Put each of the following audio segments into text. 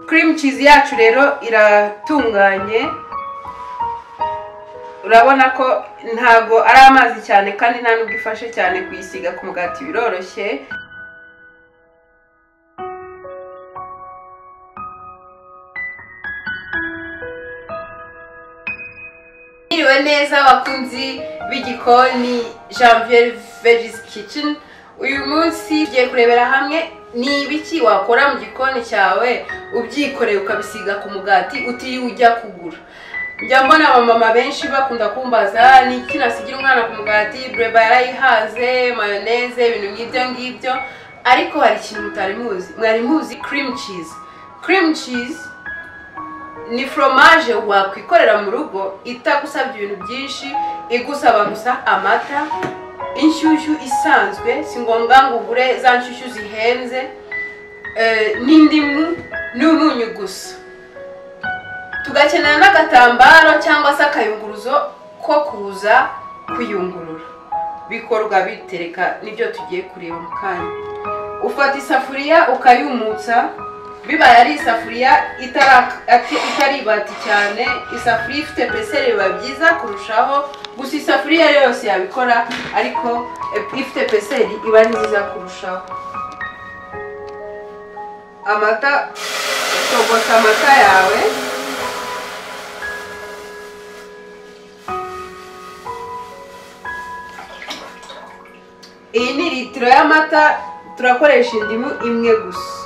cream cheese yacu rero iratunganye urabona ko ntago ari amazi cyane kandi nta nubwo ifashe cyane kuyisiga ku mugati biroroshye mwiriwe neza bakunzi b'igikoni janvier vegis kitchen uyu munsi tugiye kurebera hamwe ni ibiki wakora mu gikoni cyawe ubyikoreye ukabisiga ku mugati utiriwe ujya kugura njya mbona abamama benshi bakunda kumbaza ni iki nasigira umwana ku mugati bureba yarayihaze mayoneze ibintu nk'ibyo ngibyo ariko hari ikintu mutari muzi mwari muzi cream cheese cream cheese ni foromaje wakwikorera mu rugo itagusabye ibintu byinshi igusaba gusa amata inshyushyu isanzwe si ngombwa ngo ugure za nshyushyu zihenze eh, n'indimu n'umunyu gusa tugakenera n'agatambaro cyangwa se akayunguruzo ko kuza kuyungurura bikorwa bitereka nibyo tugiye kureba mu kanya ufata isafuriya ukayumutsa bibaye ari isafuriya itara- ati- itaribati cyane isafuriya ifite peseri biba byiza kurushaho gusa isafuriya yose yabikora ariko eh, ifite peseri iba ari nziza kurushaho amata togota amata yawe iyi ni litiro y'amata turakoresha indimu imwe gusa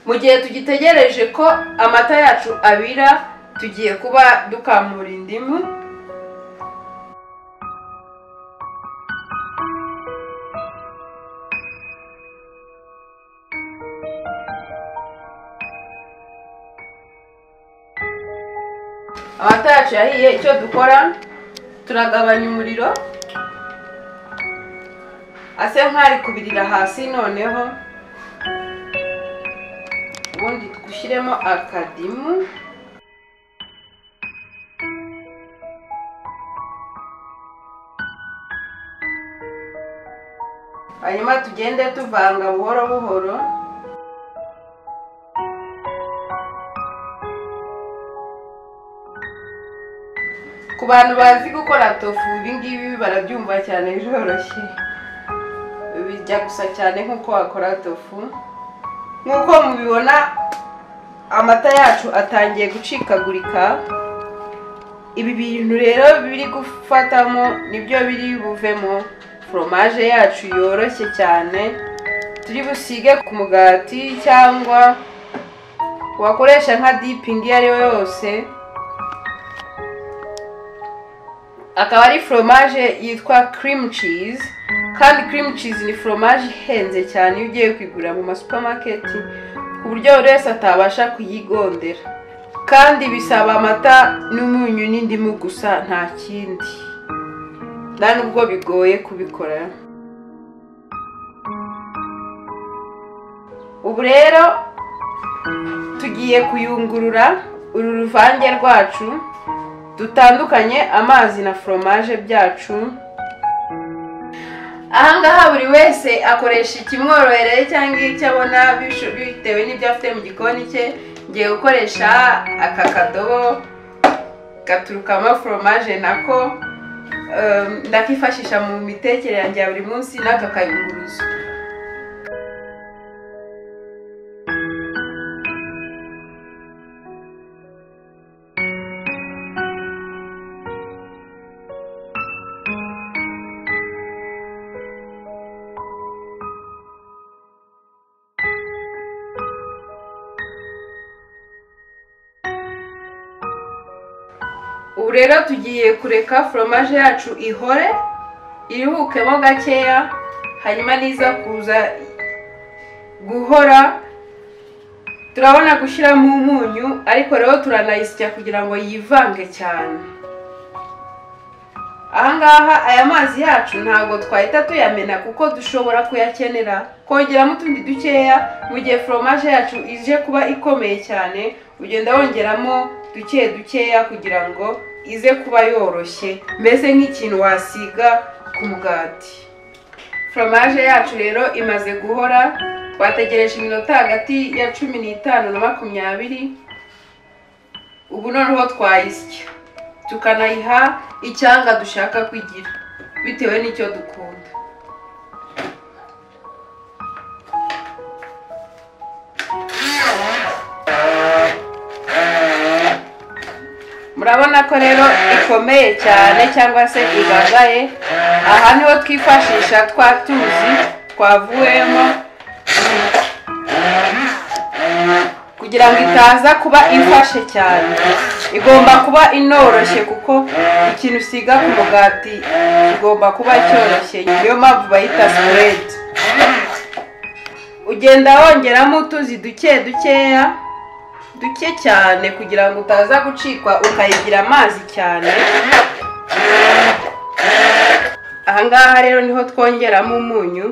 mu gihe tugitegereje ko amata yacu abira tugiye kuba dukamura indimu amata yacu yahiye icyo dukora turagabanya umuriro ase nk'ari kubirira hasi noneho ubundi dushyiremo akadimu hanyuma tugende tuvanga buhoro buhoro ku bantu bazi gukora tofu ibi ngibi barabyumva cyane biroroshye bijya gusa cyane nk'uko wakora tofu nk'uko mubibona amata yacu atangiye gucikagurika ibi bintu rero biri gufatamo nibyo biri buvemo foromaje yacu yoroshye cyane turi busige ku mugati cyangwa wakoresha nka dipingi iyo ari yo yose akaba ari foromaje yitwa cream cheese kandi cream cheese ni foromaje ihenze cyane iyo ugiye kuyigura mu masupamaketi ku buryo buri wese atabasha kuyigondera kandi bisaba amata n'umunyu n'indimu gusa nta kindi nta nubwo bigoye kubikora ubu rero tugiye kuyungurura uru ruvange rwacu dutandukanye amazi na foromaje byacu ahangaha buri wese akoresha ikimworohereye cyangwa icyo abona bisho- bitewe n'ibyo afite mu gikoni cye ngiye gukoresha aka kadobo gaturukamo foromaje nako em, ndakifashisha mu mitekere yanjye ya buri munsi n'aka kayunguruzo ubu rero tugiye kureka foromaje yacu ihore iruhukemo gakeya hanyuma niza kuza guhora turabona gushyiramo umunyu ariko rero turanayisya kugira ngo yivange cyane ahangaha aya mazi yacu ntabwo twahita tuyamena kuko dushobora kuyakenera kongeramo utundi dukeya mu gihe foromaje yacu ije kuba ikomeye cyane ugenda wongeramo duke dukeya kugira ngo ize kuba yoroshye mbese nk'ikintu wasiga ku mugati foromaje yacu rero imaze guhora wategereje iminota hagati ya cumi n'itanu na makumyabiri ubu noneho twayisya tukanayiha icyanga dushaka kwigira bitewe n'icyo dukunda murabona ko rero ikomeye cyane cyangwa se ibagaye aha niho twifashisha twa tuzi twavuyemo kugira ngo itaza kuba ifashe cyane igomba kuba inoroshye kuko ikintu usiga ku mugati kigomba kuba cyoroshye niyo mpamvu bayita sipuredi ugenda wongeramo utuzi duke dukeya duke cyane kugira ngo utaza gucikwa ukayigira amazi cyane ahangaha rero niho twongeramo umunyu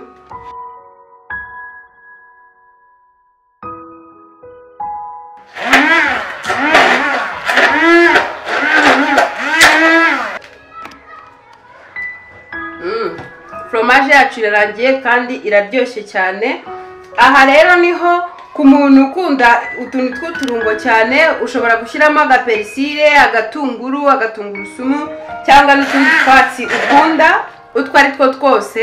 Mm. foromaje yacu irarangiye kandi iraryoshye cyane aha rero niho ku muntu ukunda utuntu tw'uturungo cyane ushobora gushyiramo agaperisire agatunguru agatungurusumu cyangwa n'utundi twatsi ukunda utwo ari two twose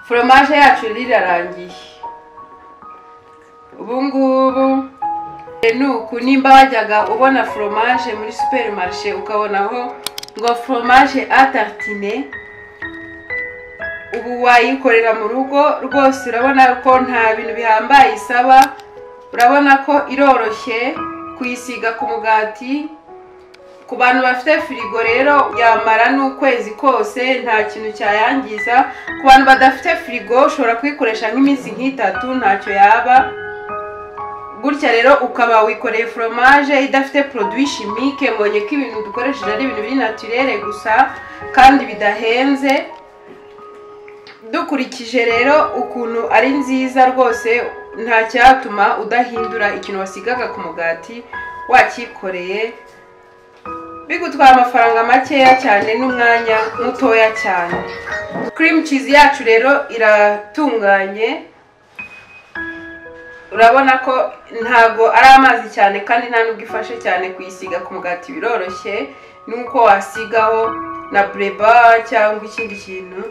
foromaje yacu rirarangiye ubu ngubu ni uku nimba wajyaga ubona foromaje muri superimarishe ukabonaho ngo foromaje atartine ubu wayikorera mu rugo rwose urabona ko nta bintu bihambaye isaba urabona ko iroroshye kuyisiga ku mugati ku bantu bafite firigo rero yamara n'ukwezi kose nta kintu cyayangiza ku bantu badafite firigo ushobora kuyikoresha nk'iminsi nk'itatu ntacyo yaba gutya rero ukaba wikoreye foromaje idafite poroduwi shimike mbonye ko ibintu dukoresheje ari ibintu biri naturere gusa kandi bidahenze dukurikije rero ukuntu ari nziza rwose nta cyatuma udahindura ikintu wasigaga ku mugati wakikoreye bigutwara amafaranga makeya cyane n'umwanya mutoya cyane cream cheese yacu rero iratunganye urabona ko ntago ari amazi cyane kandi nta nubwo ifashe cyane kuyisiga ku mugati biroroshye nuko wasigaho na bureba cyangwa ikindi kintu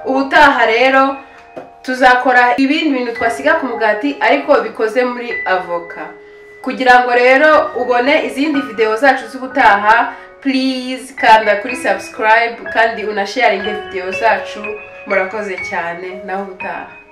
ubutaha rero tuzakora ibindi bintu twasiga ku mugati ariko bikoze muri avoka kugira ngo rero ubone izindi videwo zacu z'ubutaha purize kanda kuri sabusikarayibu kandi unasharinge videwo zacu murakoze cyane nawe ubutaha